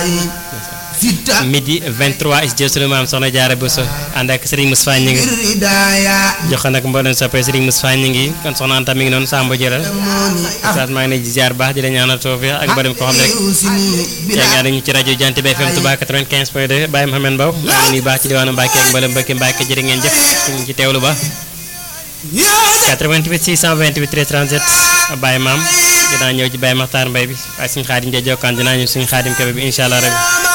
midi 23 is jël sunu maam soxna Jaara Bousso ànd ak Serigne Moustapha ñi ngi jox nag mboolem soppee Serigne Moustapha ñi ngi kon soxna Anta mi ngi noonu Samba jëlal saas maa ngi lay ziar baax di la ñaanal tawfiq ak mboolem ko xam ne rek yaa ngi ànd ñu ci rajo Jant bi FM Touba 95 point 2 Baye Mouhamed Mbow maa ngi nuyu baax ci diwaanu Mbacke ak mboolem mbokki Mbacke jërë ngeen jëf ñu ci teewlu ba 88 628 13 37 Baye Maam dinaa ñëw ci Baye Makhtar Mbaye bi waaye suñu xaadim ja jokkaan dinaa ñëw suñu xaadim kebe bi incha allah rabbi